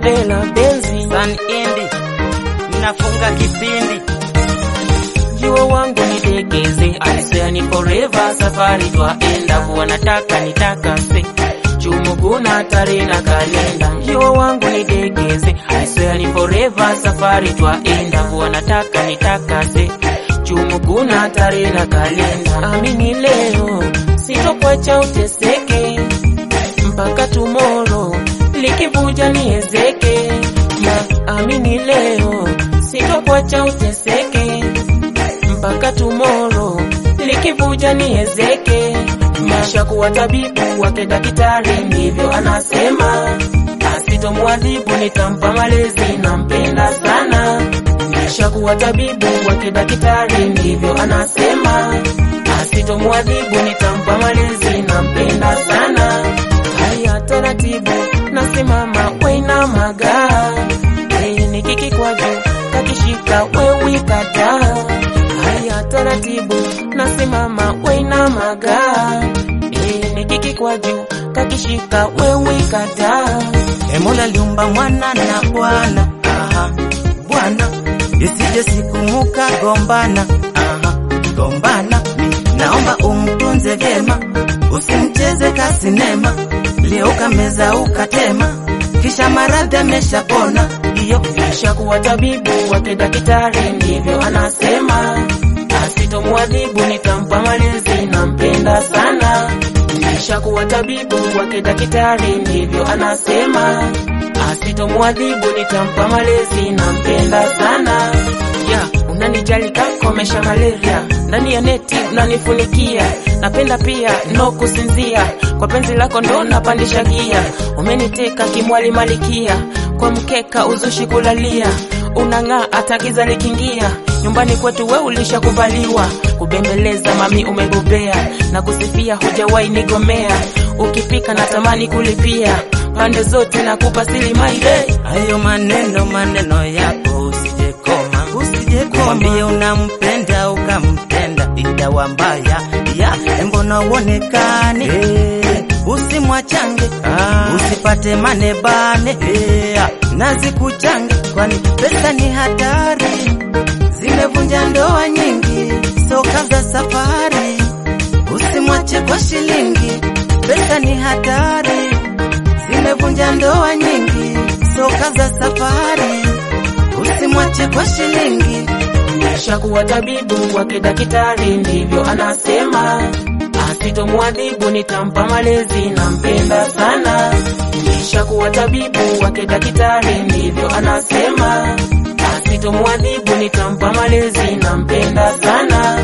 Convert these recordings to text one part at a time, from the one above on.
Vela Benzi, San Indi, ninafunga kipindi jiwa wangu nidekeze, alisea ni forever, safari twaenda, huwa nataka nitakase chumuguna tarehe na kalenda, jiwa wangu nidekeze, alisea ni forever, safari twaenda, huwa nataka nitakase chumuguna tarehe na kalenda. Amini leo sitokwacha uteseke mpaka tomorrow likivuja niezeke, na amini leo sitokwacha uteseke mpaka tomorrow likivuja niezeke. Maisha kuwa tabibu wake daktari, ndivyo anasema, asitomwadhibu nitampa malezi, nampenda sana. Maisha kuwa tabibu wake daktari, ndivyo anasema, asitomwadhibu nitampa malezi, nampenda sana. Haya taratibu, nasimama wena maga Hey, nikiki kwa juu kakishika wewe kata haya taratibu nasimama wena maga hey, nikiki kwa juu kakishika wewe kata E Mola liumba mwana na bwana aha, bwana isije siku muka gombana aha, gombana mi naomba umtunze vyema, usimcheze kasinema, leo kameza ukatema, kisha maradhi ameshapona. Iyo kisha kuwa tabibu wake daktari, ndivyo anasema, asitomwadhibu nitampa malezi, nampenda sana. Kisha kuwa tabibu wake daktari, ndivyo anasema, asitomwadhibu nitampa malezi, nampenda sana. Ya, unanijali kakomesha malaria ndani ya neti unanifunikia, napenda pia no kusinzia, kwa penzi lako ndo napandisha gia, umeniteka kimwali malikia, kwa mkeka uzushi kulalia, unang'aa hata giza likingia, nyumbani kwetu we ulishakubaliwa, kubembeleza mami umebobea, na kusifia hujawahi nigomea, ukipika natamani kulipia, pande zote nakupa sili maile hayo maneno maneno yako usijekoma, usijekoma, mwambie unampenda ukampenda, itawa mbaya ya mbona uonekane hey, usimwachange ah, usipate manebane hey, nazi kuchange, kwani pesa ni hatari, zimevunja ndoa nyingi, soka za safari, usimwache kwa shilingi, pesa ni hatari, zimevunja ndoa nyingi, soka za safari, usimwache kwa shilingi. Kisha kuwa tabibu wake daktari, ndivyo anasema, asitomwadhibu nitampa malezi, nampenda sana. Kisha kuwa tabibu wake daktari, ndivyo anasema, asitomwadhibu nitampa malezi, nampenda sana.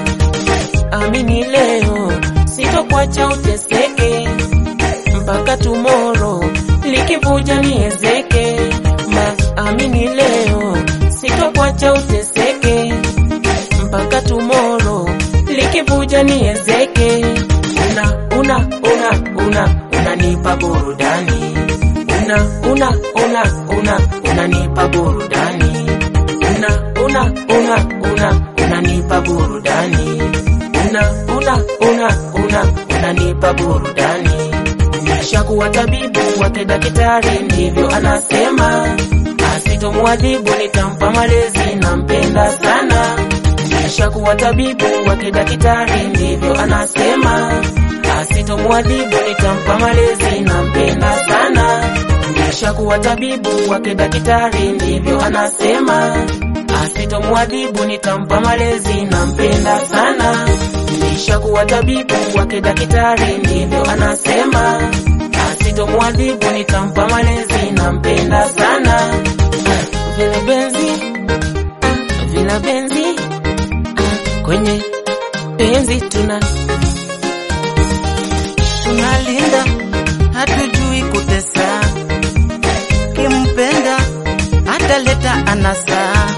Amini leo sitokwacha uteseke mpaka tomorrow likivuja niezeke. Ma, amini leo sitokwacha uteseke mpaka tomorrow likivuja niezeke. Una una una una unanipa burudani, una una una una unanipa burudani, una una una una unanipa burudani, una una una una unanipa burudani. Nishakuwa tabibu wake daktari, ndivyo anasema, asitomwadhibu nitampa malezi, nampenda sana. Nishakuwa tabibu wake daktari, ndivyo anasema, asitomwadhibu nitampa malezi, nampenda sana. Nishakuwa tabibu wake daktari, ndivyo anasema, asitomwadhibu nitampa malezi, nampenda sana. Nishakuwa tabibu wake daktari, ndivyo anasema, asitomwadhibu nitampa malezi, nampenda sana. Vile benzi, ah, vile benzi, ah, kwenye penzi tuna tunalinda, hatujui kutesa, kimpenda ataleta anasa